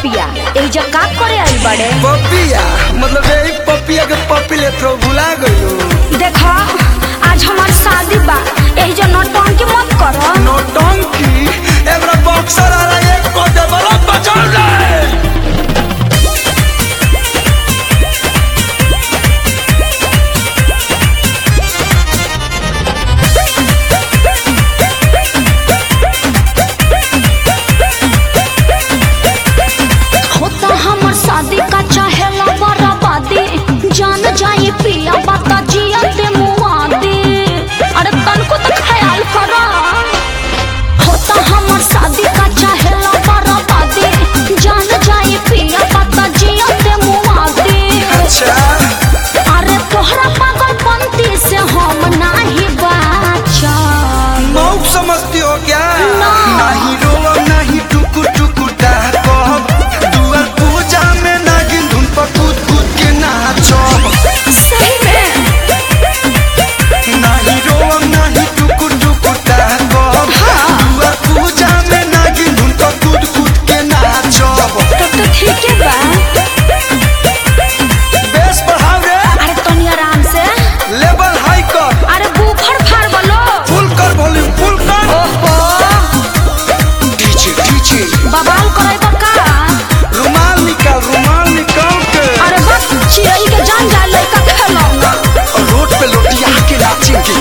पपिया एजा का करे आई बड़े पपिया मतलब यही पपिया के पपी ले थ्रो भुला गयो देखा आज हमार शादी बा एजा नौटंकी मत करो नौटंकी एबरा बॉक्सर आ रहा है एक को दे बड़ा बचा ले होता हमर शादी का चाहेला बराबादी जान जाए पिया बाता जिया ते मुआदी अरे तनको तो ख्याल करो होता हमर शादी का चाहेला बराबादी जान जाए पिया बाता जिया ते मुआदी अच्छा अरे तोहरा पागलपंती से हम नाही बाचा मौक समझती हो क्या ना। नहीं रोवा नहीं टुकु टुकु कहब दुआर पूजा में नागिन धुन पर कूद कूद के नाचब सही में नहीं रोवा नहीं टुकु टुकु कहब दुआर पूजा में नागिन धुन पर कूद कूद के नाचब तब तो ठीक है बा बेस बढ़ाओ रे अरे तनी आराम से लेवल हाई कर अरे बूफर फाड़ बोलो फुल कर वॉल्यूम फुल कर ओहो डीजे डीजे बवाल करे तो का रुमाल निकाल रुमाल निकाल के अरे बस चिड़ई के जान जाए लड़का खेलौना और रोड पे लोटिया के नाचेंगे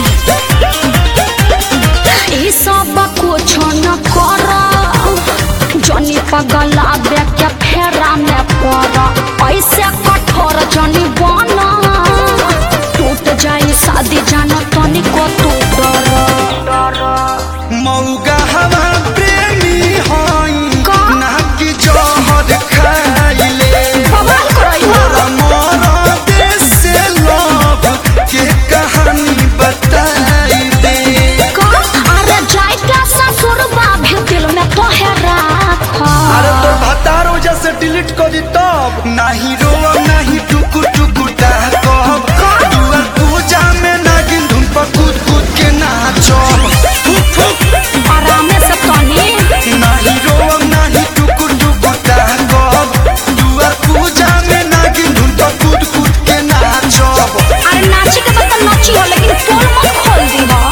ई सब कुछ न कर जनी पगला बे के फेरा में पड़ ऐसे कठोर जनी बना टूट जाए शादी जाना तनी को तू डर मौगा हवा प्रेमी हई का? ना कि जहर खाइले बवाल करई तोरा मोरा देश से लव के कहानी बताई दे का अरे जाए का ससुर बा भी दिल में तो है राखा अरे तो भतार वजह से डिलीट कर दी तब नहीं रोवा नहीं टुकु टुकु कहब दुआर पूजा में नागिन धुन पर कूद कूद के नाचब फुक फुक आराम से तनी नहीं रोवा नहीं टुकु टुकु कहब दुआर पूजा में नागिन धुन पर कूद कूद के नाचब अरे नाची के तो नाची हो लेकिन पोल मत खोल दी हो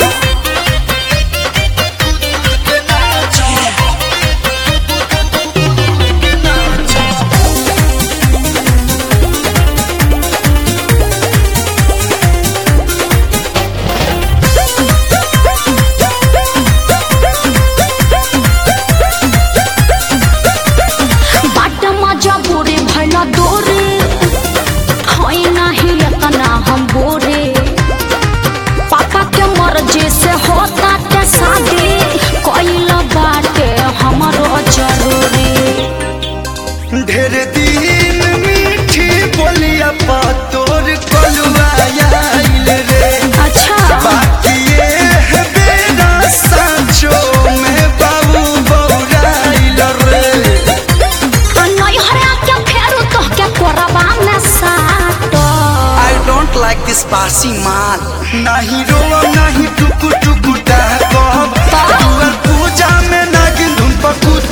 बाट मजा बोरे भला दोरे होई नाही एतना हम बोरे पापा के मर्जी से होता के शादी कइला बाटे हमरो जरूरी ढेर दिन मीठी बोलिया पा तोर कलुआ आइल रे अच्छा बाकी ये है बेरा सांचो में बाबू बौराइल रे नहीं हरा के फेरू तो के कोरबा में साटो आई डोंट लाइक दिस बासी माल नहीं रोवा नहीं टुकु टुकु कहब दुआर पूजा में नागिन धुन पर कूद